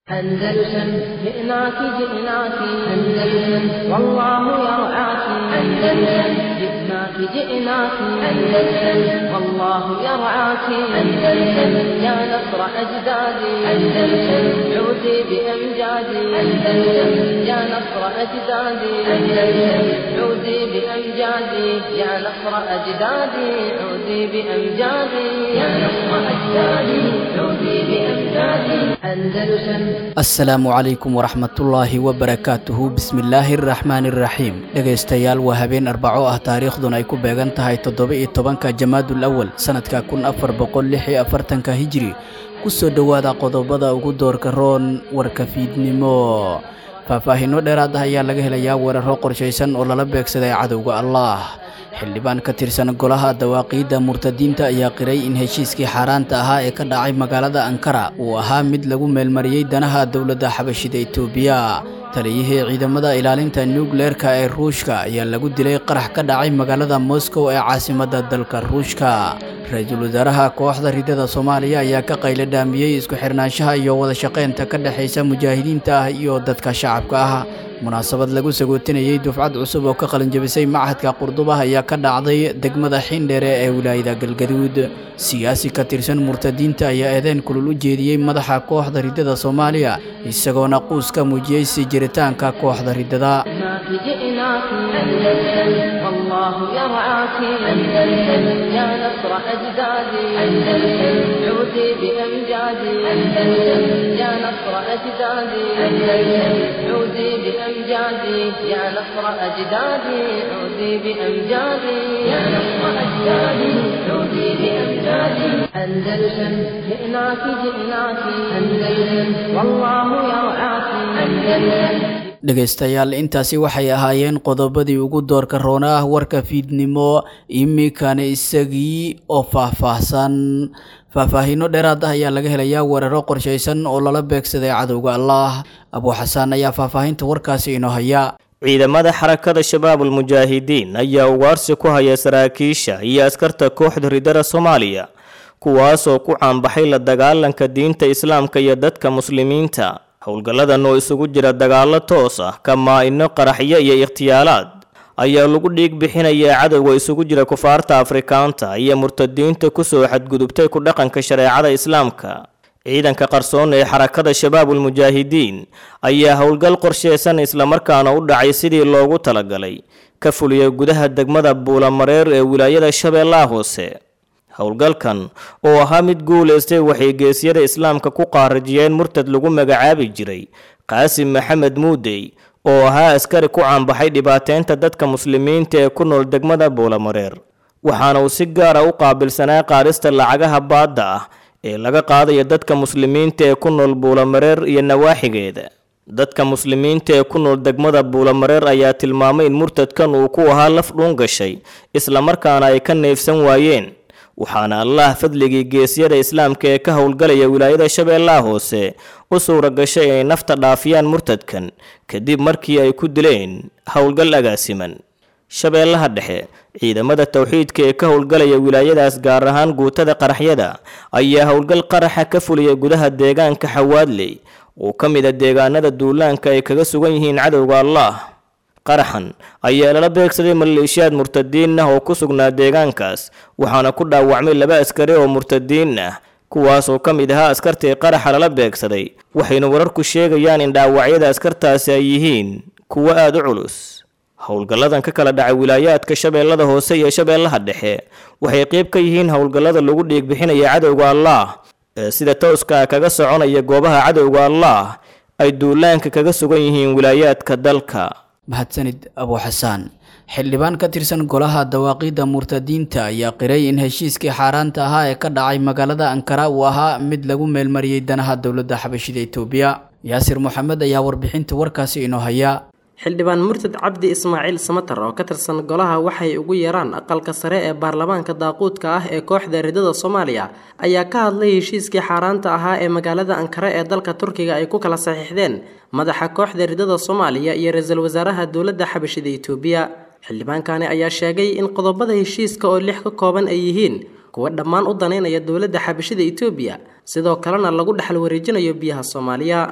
أندلسن جئناك جئناك أندلسن والله يرعاك أندلسن جئناك جئناك أندلسن والله يرعاك أندلسن يا نصر أجدادي أندلسن عودي بأمجادي أندلسن يا نصر أجدادي أندلسن عودي بأمجادي يا نصر أجدادي عودي بأمجادي يا نصر أجدادي عودي بأمجادي أندلسن asalaamu calaykum waraxmatullaahi wabarakaatuhu bismillaahi araxmaani iraxiim dhegaystayaal waa habeen arbaco ah taariikhduna ay ku beegan tahay toddoba-iyo tobanka jamaadul awal sanadka kun afar boqol lix iyo afartanka hijri kusoo dhowaada qodobada ugu doorka roon warka fiidnimo faahfaahinno dheeraad ah ayaa laga helayaa weeraro qorshaysan oo lala beegsaday cadowga allah xildhibaan ka tirsan golaha dawaaqiidda murtadiinta ayaa qiray in heshiiskii xaaraanta ahaa ee ka dhacay magaalada ankara uu ahaa mid lagu meelmariyey danaha dowladda xabashida etoobiya taliyihii ciidamada ilaalinta nuukleerka ee ruushka ayaa lagu dilay qarax ka dhacay magaalada moscow ee caasimadda dalka ruushka ra-iisul wasaaraha kooxda ridada soomaaliya ayaa ka qaylo dhaamiyey isku xirnaanshaha iyo wada shaqaynta ka dhexaysa mujaahidiinta ah iyo dadka shacabka ah munaasabad lagu sagootinayey dufcad cusub oo ka qalinjabisay machadka qurdubah ayaa ka dhacday degmada xindheere ee wilaayada galgaduud siyaasi ka tirsan murtadiinta ayaa eedeen kulul u jeediyey madaxa kooxda ridada soomaaliya isagoona quus ka muujiyey sii jiritaanka kooxda ridada جئناك جئناك أندلسن والله يرعاك أندلسن يا نصر أجدادي أندلسن عودي بأمجادي أندلسن يا نصر أجدادي أندلسن عودي بأمجادي يا نصر أجدادي عودي بأمجادي يا نصر أجدادي عودي بأمجادي أندلسن جئناك جئناك أندلسن والله يرعاك أندلسن dhegaystayaal intaasi waxay ahaayeen qodobadii ugu doorka roona ah warka fiidnimo iminkana isagii oo faahfaahsan faahfaahinno dheeraad ah ayaa laga helayaa weeraro qorshaysan oo lala beegsaday cadowga allah abuu xasaan ayaa faahfaahinta warkaasi inoo haya ciidamada xarakada shabaabul mujaahidiin ayaa ugaarsi ku haya saraakiisha iyo askarta kooxda ridada soomaaliya kuwaasoo ku caanbaxay la dagaalanka diinta islaamka iyo dadka muslimiinta howlgalladan oo isugu jira dagaallo toos ah kamaa-ino qaraxyo iyo ikhtiyaalaad ayaa lagu dhiig bixinayaa cadowga isugu jira kufaarta afrikaanta iyo murtadiinta kusoo xadgudubtay ku dhaqanka shareecada islaamka ciidanka qarsoon ee xarakada shabaabul mujaahidiin ayaa howlgal qorsheysan islamarkaana u dhacay sidii loogu talagalay ka fuliya gudaha degmada buulamareer ee wilaayada shabeellaha hoose howlgalkan oo ahaa mid guulaystay waxay geesyada islaamka ku qaarajiyeen murtad lagu magacaabi jiray qaasim maxamed muudey oo ahaa askari ku caanbaxay dhibaateynta dadka muslimiinta ee ku nool degmada buulamareer waxaana uu si gaara u qaabilsanaa qaadista lacagaha baadda ah ee laga qaadayo dadka muslimiinta ee ku nool buulamareer iyo nawaaxigeeda dadka muslimiinta ee ku nool degmada buulamareer ayaa tilmaamay in murtadkan uu ku ahaa laf dhuun gashay islamarkaana ay ka neefsan waayeen waxaana allah fadligii geesyada islaamka ee ka howlgalaya wilaayada shabeellaha hoose u suura gashay inay nafta dhaafiyaan murtadkan kadib markii ay ku dileen howlgal agaasiman shabeellaha dhexe ciidamada towxiidka ee ka howlgalaya wilaayadaas gaar ahaan guutada qaraxyada ayaa howlgal qaraxa ka fuliya gudaha deegaanka xawaadley oo ka mid a deegaanada duulaanka ay kaga sugan yihiin cadowga allah qaraxan ayaa lala beegsaday maleeshiyaad murtadiin ah oo ku sugnaa deegaankaas waxaana ku dhaawacmay laba askari oo murtadiin ah kuwaas oo ka mid ahaa askartii qaraxa lala beegsaday waxayna wararku sheegayaan in dhaawacyada askartaasi ay yihiin kuwo aada u culus howlgalladan ka kala dhacay wilaayaadka shabeellada hoose iyo shabeellaha dhexe waxay qeyb ka yihiin howlgallada lagu dhiig bixinaya cadowga allah ee sida towska ah kaga soconaya goobaha cadowga allah ay duulaanka kaga sugan yihiin wilaayaadka dalka mahadsanid abuu xasaan xildhibaan ka tirsan golaha dawaaqiidda murtadiinta ayaa qiray in heshiiskii xaaraanta ahaa ee ka dhacay magaalada ankara uu ahaa mid lagu meelmariyey danaha dowladda xabashida etoobiya yaasir moxamed ayaa warbixinta warkaasi inoo haya xildhibaan murtad cabdi ismaaciil samatar oo ka tirsan golaha waxay ugu yeeraan aqalka sare ee baarlamaanka daaquudka ah ee kooxda ridada soomaaliya ayaa ka hadlay heshiiskii xaaraanta ahaa ee magaalada ankara ee dalka turkiga ay ku kala saxiixdeen madaxa kooxda ridada soomaaliya iyo ra-iisul wasaaraha dowladda xabashida etoobiya xildhibaankani ayaa sheegay in qodobada heshiiska oo lix ka kooban ay yihiin kuwa dhammaan u danaynaya dowladda xabashida etoobiya sidoo kalena lagu dhexal wareejinayo biyaha soomaaliya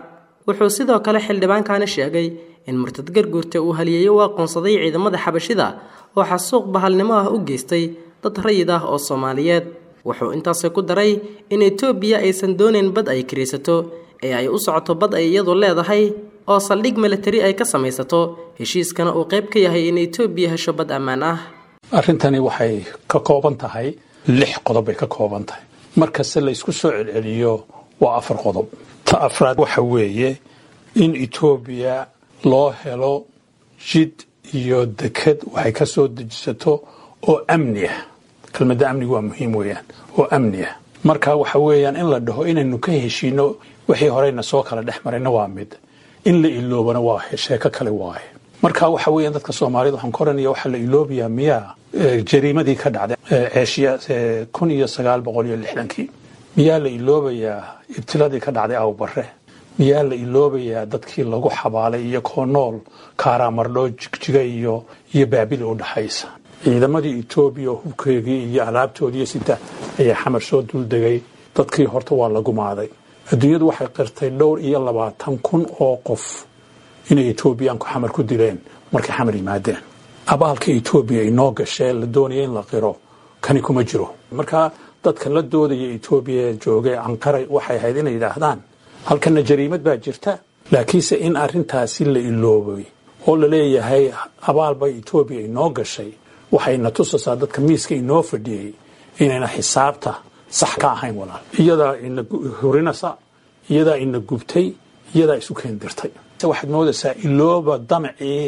wuxuu sidoo kale xildhibaankani sheegay in murtad garguurta uu haliyeeyo u aqoonsaday ciidamada xabashida oo xasuuq bahalnimo ah u geystay dad rayid ah oo soomaaliyeed wuxuu intaasi ku daray in etoobiya aysan doonayn bad ay kiraysato ee ay u socoto bad ay iyadu leedahay oo saldhig milatari ay ka samaysato heshiiskana uu qayb ka yahay in etoobiya hesho bad ammaan ah arrintani waxay ka kooban tahay lix qodob bay ka kooban tahay markasta la isku soo celceliyo waa afar qodob ta afraad waxa weeye in etoobiya loo helo jid iyo deked waxay ka soo dejisato oo amni ah kelmadda amnigu waa muhiim weeyaan oo amni ah marka waxa weeyaan in la dhaho inaynu ka heshiino wixii horeyna soo kala dhex marayna waa mid in la iloobana waa sheeko kale waaye marka waxa weeyaan dadka soomaalida waxaan ka oranaya waxaa la iloobayaa miyaa jariimadii ka dhacday ceeshiya kun iyo sagaal boqol iyo lixdankii miyaa la iloobayaa ibtiladii ka dhacday awbare miyaa la iloobayaa dadkii lagu xabaalay iyo koo nool kaaraamardhoo jigjiga iyo iyo baabili u dhaxaysa ciidamadii etoobiya hubkeegii iyo alaabtoodiiyo sita ayaa xamar soo duldegay dadkii horta waa la gumaaday adduunyadu waxay qirtay dhowr iyo labaatan kun oo qof inay etoobiyaanku xamar ku dileen markay xamar yimaadeen abaalka etoobiya inoo gashee la doonaya in la qiro kani kuma jiro marka dadka la doodaya etoobiya joogee anqaray waxay ahayd inay yidhaahdaan halkana jariimad baa jirta laakiinse in arintaasi la iloobay oo la leeyahay abaalba etoobiya inoo gashay waxayna tusaysaa dadka miiska inoo fadhiyey inayna xisaabta sax ka ahayn walaal iyadaa ina hurinasa iyadaa ina gubtay iyadaa isu keendirtay waxaad moodaysaa ilooba damcii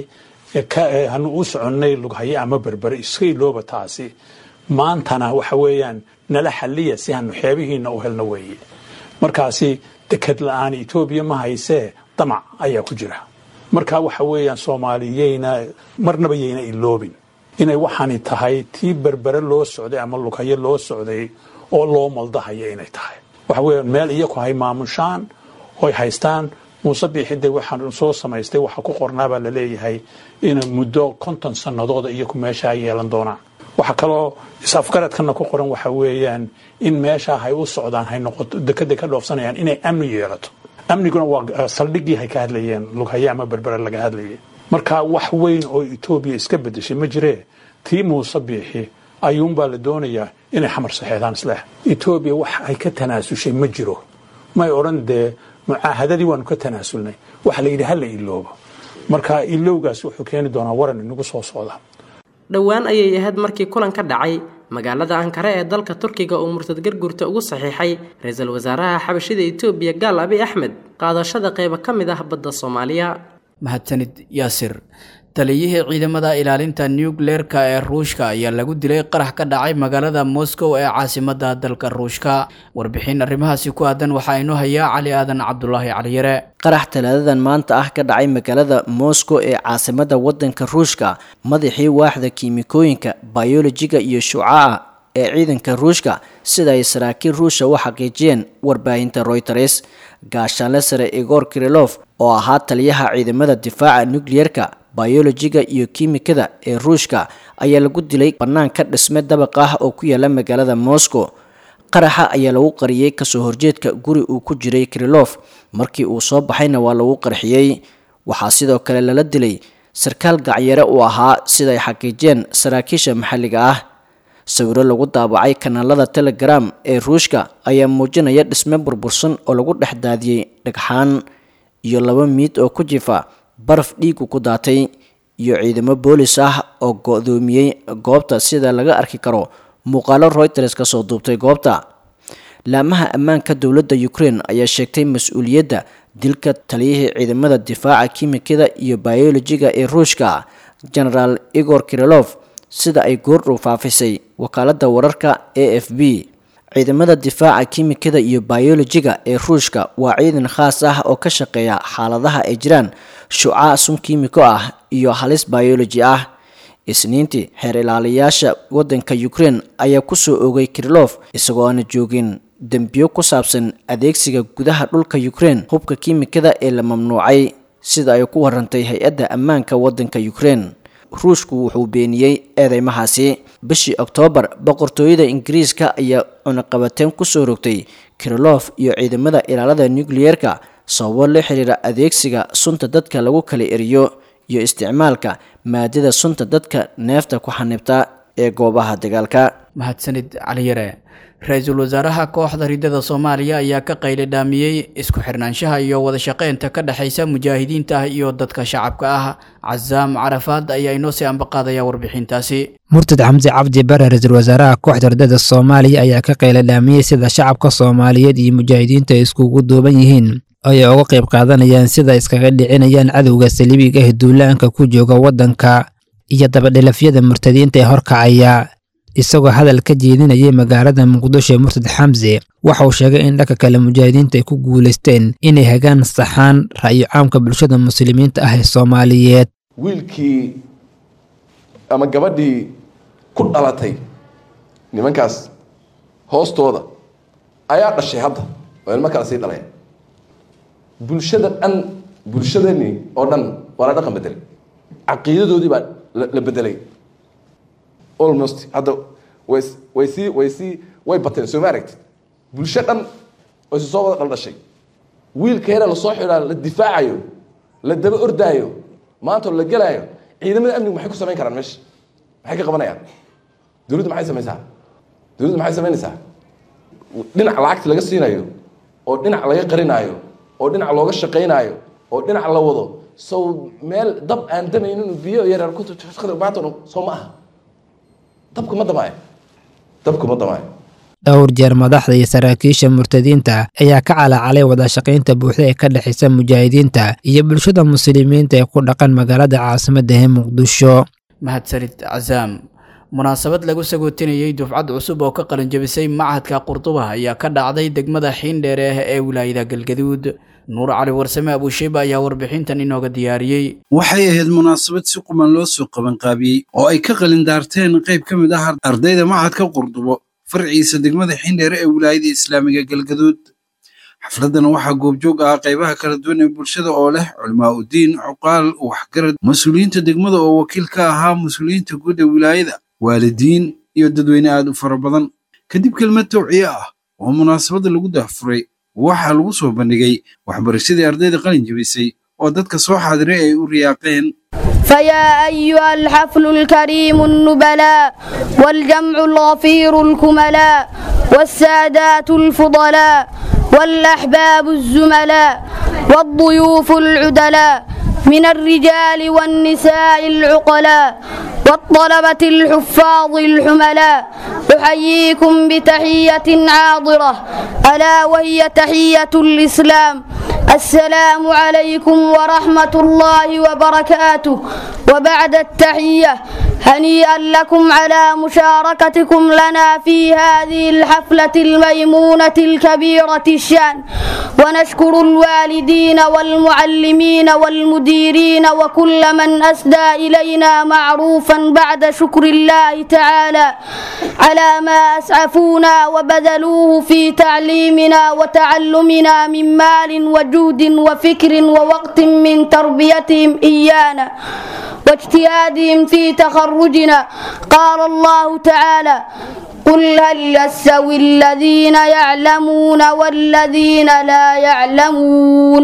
hanu u soconnay lughaye ama berbere iska ilooba taasi maantana waxa weeyaan nala xaliya si hanu xeebihiina u helno weeye markaasi deked la-aan etoobiya ma haysee damac ayaa ku jira marka waxa weeyaan soomaaliyeyna marnaba yayna iloobin inay waxaani tahay tii berbere loo socday ama lughaye loo socday oo loo maldahaya inay tahay waxa weeyaan meel iyaku hay maamushaan oy haystaan muuse biixide waxaan soo samaystay waxa ku qornaabaa la leeyahay in muddo konton sanadooda iyaku meeshaa yeelan doonaan waxaa kaloo is-afgaradkana ku qoran waxa weeyaan in meeshaa hay u socdaan hay noqoto dekeday ka dhoofsanayaan inay amni yeelato amniguna waa saldhigii hay ka hadlayeen lughaye ama berbere laga hadlayay marka wax weyn oo etoobiya iska bedeshay ma jiree tii muuse biixi ayuunbaa la doonayaa inay xamar saxeedaan isleh etoobiya wax ay ka tanaasushay ma jiro may odhan dee mucaahadadii waanu ka tanaasulnay waxa la yidhi hala iloobo marka ilowgaas wuxuu keeni doonaa waran inagu soo socda dhowaan ayay ahayd markii kulan ka dhacay magaalada ankare ee dalka turkiga uu murtad garguurta ugu saxiixay ra-iisul wasaaraha xabashida etoobiya gaal abi axmed qaadashada qaybo ka mid ah badda soomaaliya mahadsanid yaasir taliyihii ciidamada ilaalinta nucleerka ee ruushka ayaa lagu dilay qarax ka dhacay magaalada moscow ee caasimada dalka ruushka warbixin arrimahaasi ku aadan waxaa inoo hayaa cali aadan cabdulaahi caliyare qarax talaadadan maanta ah ka dhacay magaalada moscow ee caasimada wadanka ruushka madaxii waaxda kiimikooyinka bayolojiga iyo shucaca ee ciidanka ruushka sida ay saraakiil ruusha u xaqiijiyeen warbaahinta royters gaashaanle sare igor kirilof oo ahaa taliyaha ciidamada difaaca nucleerka bayolojiga iyo kiimikada ee ruushka ayaa lagu dilay bannaan ka dhisme dabaq ah oo ku yaala magaalada moscow qaraxa ayaa lagu qariyey kasoo horjeedka guri uu ku jiray kirilof markii uu soo baxayna waa lagu qarxiyey waxaa sidoo kale lala dilay sarkaal gacyare uu ahaa siday xaqiijiyeen saraakiisha maxalliga ah sawiro lagu daabacay kanaalada telegram ee ruushka ayaa muujinaya dhisme burbursan oo lagu dhex daadiyey dhagxaan iyo laba miid oo ku jifa baraf dhiigu ku daatay iyo ciidamo boolis ah oo go-doomiyey goobta sida laga arki karo muuqaalo reuters ka soo duubtay goobta laamaha ammaanka dowladda ukraine ayaa sheegtay mas-uuliyadda dilka taliyihii ciidamada difaaca kiimikada iyo bayolojiga ee ruushka genaraal igor kirilof sida ay goordhow faafisay wakaaladda wararka a f b ciidamada difaaca kiimikada iyo bayolojiga ee ruushka waa ciidan khaas ah oo ka shaqeeya xaaladaha ay jiraan shucaa sun kiimiko ah iyo halis bayoloji ah isniintii xeer ilaaliyaasha wadanka ukraine ayaa kusoo oogay kirilof isagoo aana joogin dembiyo ku saabsan adeegsiga gudaha dhulka ukraine hubka kiimikada ee la mamnuucay sida ay ku warantay hay-adda ammaanka wadanka ukraine ruushku wuxuu beeniyey eedeymahaasi bishii oktoobar boqortooyada ingiriiska ayaa cunaqabateen kusoo rogtay kirilof iyo ciidamada ilaalada nucleyeerka sababo la xiriira adeegsiga sunta dadka lagu kala eriyo iyo isticmaalka maadada sunta dadka neefta ku xanibta ee goobaha dagaalka mahadsanid cali yare ra-iisul wasaaraha kooxda ridada soomaaliya ayaa ka qayli dhaamiyey isku xirnaanshaha iyo wada shaqeynta ka dhexaysa mujaahidiinta iyo dadka shacabka ah casaam carafaad ayaa inoo sii ambaqaadaya warbixintaasi murtad xamse cabdi bare ra-iisul wasaaraha kooxda ridada soomaaliya ayaa ka qayli dhaamiyey sida shacabka soomaaliyeed iyo mujaahidiinta ay iskugu duuban yihiin oo ay uga qayb qaadanayaan sida iskaga dhicinayaan cadowga saliibiga ee duulaanka ku jooga waddanka iyo dabadhilafyada murtadiinta ee horkacaya isagoo hadal ka jeedinayay magaalada muqdisho ee murtad xamse waxa uu sheegay in dhanka kale mujaahidiinta ay ku guulaysteen inay hagaan saxaan ra'yo caamka bulshada muslimiinta ah ee soomaaliyeed wiilkii ama gabadhii ku dhalatay nimankaas hoostooda ayaa dhashay hadda oo ilmo kale sii dhaleen bulshada dhan bulshadani oo dhan waa la dhaqan bedelay caqiidadoodii baa la bedelay almost hadda way way sii way sii way bateen soo ma aragtid bulsho dhan oo si soo wada dhaldhashay wiilkeena lasoo xidhaa la difaacayo la daba ordaayo maanta la gelaayo ciidamada amnigu maxay ku samayn karaan meesha maxay ka qabanayaan dowladdu maxay samaysaa dowladdu maxay samaynaysaa dhinac lacagta laga siinayo oo dhinac laga qarinaayo oo dhinac looga shaqaynaayo oo dhinac la wado sow meel dab aan damaynin biyo yaryar ku baatan soo ma aha dabku ma damaayo dabku ma damaayo dhowr jeer madaxda iyo saraakiisha murtadiinta ayaa ka calacalay wadashaqaynta buuxda ee ka dhexaysa mujaahidiinta iyo bulshada muslimiinta ee ku dhaqan magaalada caasimadda ee muqdisho mahadsanid casaam munaasabad lagu sagootinayey dufcad cusub oo ka qalinjabisay machadka qurduba ayaa ka dhacday degmada xiindheere ah ee wilaayada galgaduud nuur cali warsame abuushiba ayaa warbixintan inooga diyaariyey waxay ahayd munaasabad si quman loo soo qabanqaabiyey oo ay ka qalindaarteen qayb ka mid ah ardayda machadka qurdubo farciisa degmada xindheere ee wilaayada islaamiga galgaduud xafladdan waxaa goobjoog ah qaybaha kala duwan ee bulshada oo leh culimaa udiin cuqaal waxgarad mas-uuliyiinta degmada oo wakiil ka ahaa mas-uuliyiinta guud ee wilaayada waalidiin iyo dadweyne aad u fara badan kadib kelmad tawciye ah oo munaasabadda lagu dahfuray waxaa lagu soo bandhigay waxbarashadii ardayda qalin jebisay oo dadka soo xaadiray ay u riyaaqeen فيا أيها الحفل الكريم النبلاء والجمع الغفير الكملاء والسادات الفضلاء والأحباب الزملاء والضيوف العدلاء من الرجال والنساء العقلاء والطلبة الحفاظ الحملاء أحييكم بتحية عاضرة ألا وهي تحية الإسلام السلام عليكم ورحمة الله وبركاته وبعد التحية هنيئا لكم على مشاركتكم لنا في هذه الحفلة الميمونة الكبيرة الشان ونشكر الوالدين والمعلمين والمديرين وكل من أسدى إلينا معروفا بعد شكر الله تعالى على ما أسعفونا وبذلوه في تعليمنا وتعلمنا من مال وجود وفكر ووقت من تربيتهم إيانا واجتهادهم في تخرجنا قال الله تعالى قل هل يستوي الذين يعلمون والذين لا يعلمون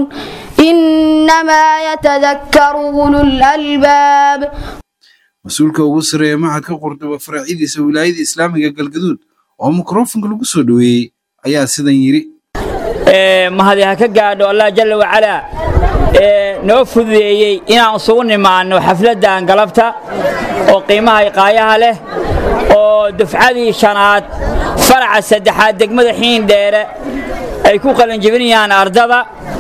إنما يتذكر أولو الألباب mas-uulka ugu sareeya machadka qurduba faraacidiisa wilaayada islaamiga galgaduud oo mikrofonka lagu soo dhoweeyey ayaa sidan yidhi mahadi ha ka gaadho allah jalla wacalaa ee noo fududeeyey inaan isugu nimaanno xafladdan galabta oo qiimaha iqaayaha leh oo dufcadii shanaad faraca saddexaad degmada xiindheere ay ku qalinjebinayaan ardada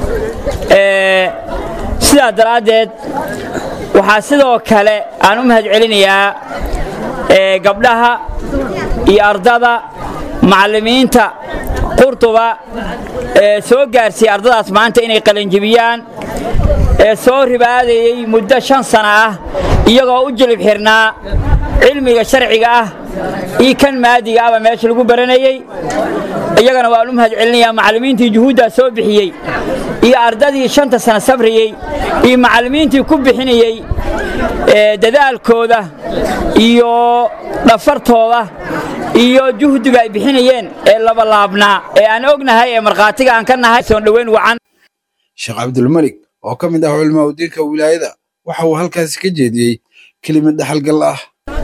sidaa daraaddeed waxaa sidoo kale aan u mahad celinayaa gabdhaha iyo ardada macallimiinta qurtuba ee soo gaarsiiyey ardadaas maanta inay qalinjebiyaan ee soo ribaadayey muddo shan sana ah iyagoo u jilib xirnaa cilmiga sharciga ah iyo kan maadiga ahba meesha lagu baranayey iyagana waan u mahad celinayaa macallimiintii juhuuddaa soo bixiyey iyo ardadii shanta sana sabriyey iyo macallimiintii ku bixinayey dadaalkooda iyo dhafartooda iyo juhdiga ay bixinayeen ee labalaabnaa ee aan ognahay ee markhaatiga aan ka nahay soon dhoweyn wacan sheekh cabdulmalik oo ka mid ah culamaa udiinka wilaayada waxa uu halkaasi ka jeediyey kelimad dhaxalgal ah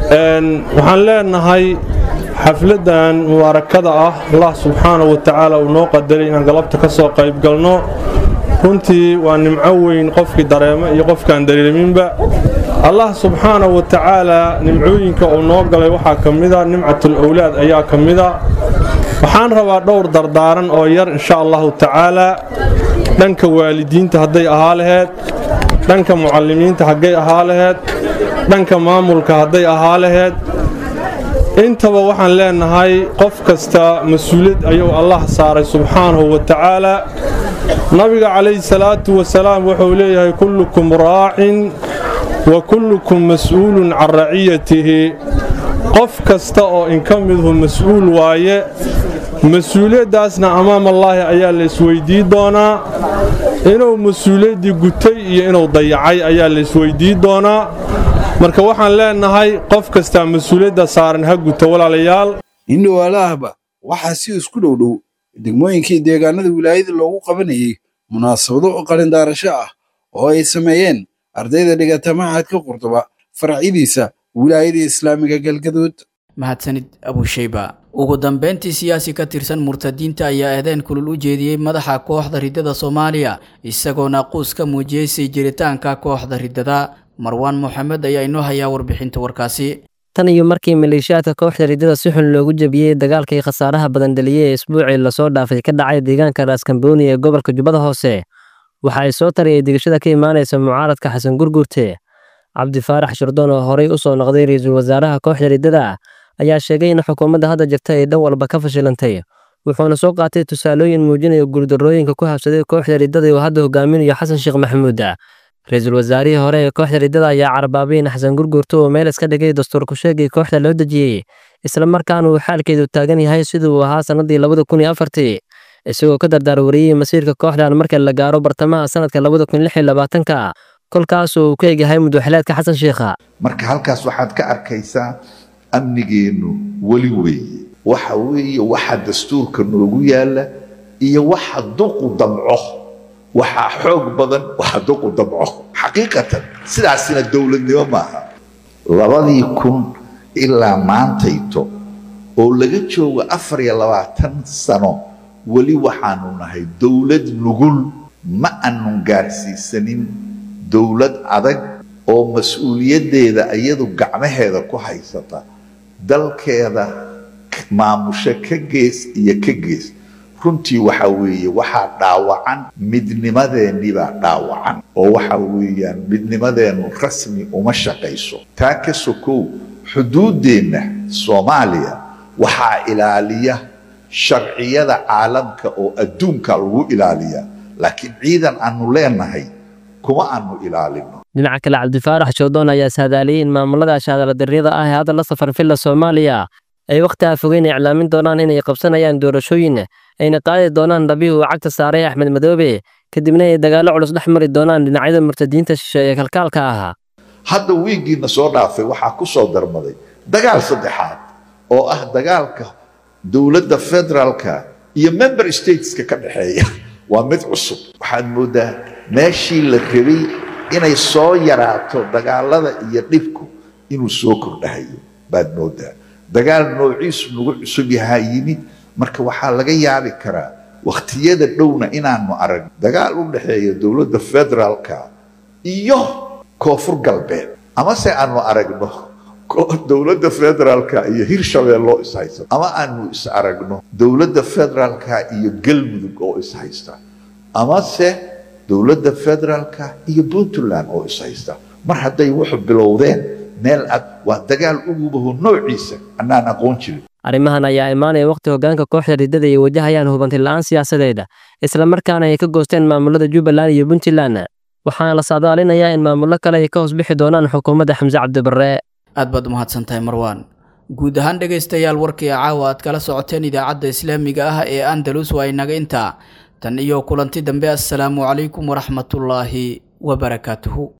waxaan leenahay xafladdan mubaarakada ah allah subxaanahu wa tacaala uu noo qadaray inaan galabta ka soo qayb galno runtii waa nimco weyn qofkii dareemo iyo qofkaan dareeminba allah subxaanahu wa tacaala nimcooyinka uu noo galay waxaa ka mida nimcatul owlaad ayaa ka mida waxaan rabaa dhowr dardaaran oo yar insha allahu tacaala dhanka waalidiinta hadday ahaa laheed dhanka mucallimiinta haggay ahaa laheed dhanka maamulka hadday ahaa laheed intaba waxaan leenahay qof kasta mas-uuliyad ayuu allah saaray subxaanahu wa tacaala nabiga calayhi salaatu wasalaam wuxuu leeyahay kullukum raacin wa kullukum mas'uulun can raciyatihi qof kasta oo inka midhu mas-uul waaye mas-uuliyaddaasna amaamallaahi ayaa la isweydii doonaa inuu mas-uuliyaddii gutay iyo inuu dayacay ayaa la isweydii doonaa marka waxaan leenahay qof kastaa mas-uuliyadda saaran ha guto walaalayaal indhowaalaahba waxaa si isku dhowdhow degmooyinkii deegaanada wilaayada loogu qabanayay munaasabado oo qalindaarasho ah oo ay sameeyeen ardayda dhigata maxadka qurduba faracyadiisa wilaayada islaamiga galgaduud mahadsanid abushayba ugu dambeyntii siyaasi ka tirsan murtadiinta ayaa eedeyn kulul u jeediyey madaxa kooxda riddada soomaaliya isagoo naaquus ka muujiyey sii jiritaanka kooxda riddada marwaan moxamed ayaa inoo hayaa warbixinta warkaasi tan iyo markii maleeshiyaadka kooxda riddada si xun loogu jebiyey dagaalkii khasaaraha badan dhaliyey ee isbuucii lasoo dhaafay ka dhacay deegaanka raaskambooni ee gobolka jubbada hoose waxa ay soo tariyey digashada ka imaanaysa mucaaradka xasan gurgurte cabdi faarax shirdoon oo horey u soo noqday ra-iisul wasaaraha kooxda riddada ayaa sheegay in xukuumadda hadda jirta ay dhan walba ka fashilantay wuxuuna soo qaatay tusaalooyin muujinaya guuldarrooyinka ku habsaday kooxda riddada uu hadda hogaaminayo xasan sheekh maxamuud ra-iisul wasaarihii hore ee kooxda riddada ayaa carbaabay in xasan gurgurto uu meel iska dhigay dastuurku sheegii kooxda loo dejiyey islamarkaana uu xaalkeedu taagan yahay sidii uu ahaa sannadii labada kun iyo afartii isagoo ka dardaar wariyey masiirka kooxdan marka la gaaro bartamaha sanadka labada kun lix iyo labaatanka kolkaasoo uu ku egyahay mudwaxileedka xasan sheekha marka halkaas waxaad ka arkaysaa amnigeennu weli weeye waxa weeye waxa dastuurka noogu yaalla iyo waxa duqu damco waxaa xoog badan waxa duqu damco xaqiiqatan sidaasina dowladnimo maaha labadii kun ilaa maantayto oo laga joogo afar iyo labaatan sano weli waxaanu nahay dowlad nugul ma aanun gaarsiisanin dowlad adag oo mas-uuliyaddeeda iyadu gacmaheeda ku haysata dalkeeda maamusho ka gees iyo ka gees runtii waxa weeye waxaa dhaawacan midnimadeennii baa dhaawacan oo waxa weeyaan midnimadeennu rasmi uma shaqayso taa ka sokow xuduuddeenna soomaaliya waxaa ilaaliya sharciyada caalamka oo adduunka lagu ilaaliya laakiin ciidan aanu leenahay kuma aanu ilaalino dhinaca kale cabdifaarax shoodoon ayaa saadaaliyey in maamulada shaadaladarriyada ah ee hadda la safar villa soomaaliya ay wakhti afogeyn iclaamin doonaan inay qabsanayaan doorashooyin ayna qaadi doonaan dhabii uu cagta saaray axmed madoobe kadibna ay dagaallo culus dhex mari doonaan dhinacyada murtadiinta shishe ee kalkaalka ahaa hadda wiigiina soo dhaafay waxaa ku soo darmaday dagaal saddexaad oo ah dagaalka dowladda federaalka iyo member stateska ka dhexeeya waa mid cusub waxaad mooddaa meeshii la rabay inay soo yaraato dagaalada iyo dhibku inuu soo kordhahayo baad mooddaa dagaal noociisu nagu cusub yahaa yimid marka waxaa laga yaabi karaa wakhtiyada dhowna inaanu arag dagaal u dhexeeya dowladda federaalka iyo koonfur galbeed amase aanu aragno dowladda federaalka iyo hirshabeelloo ishaysta ama aanu is aragno dowladda federaalka iyo galmudug oo ishaysta amase dowladda federaalka iyo puntland oo ishaysta mar hadday wuxu bilowdeen meel ad waa dagaal ugubaho noociisa annaan aqoon jirin arrimahan ayaa imaanaya wakhti hoggaanka kooxda riddada ay wajahayaan hubanti la'aan siyaasadeed islamarkaana ay ka goosteen maamulada jubbaland iyo puntland waxaana la saadaalinayaa in maamullo kale ay ka hoos bixi doonaan xukuumadda xamse cabdibarre aad baad umahadsantahay marwaan guud ahaan dhegaystayaal warkii caawa aad kala socoteen idaacadda islaamiga ah ee andalus waa inaga intaa tan iyo kulanti dambe assalaamu calaykum waraxmatullaahi wabarakaatuhu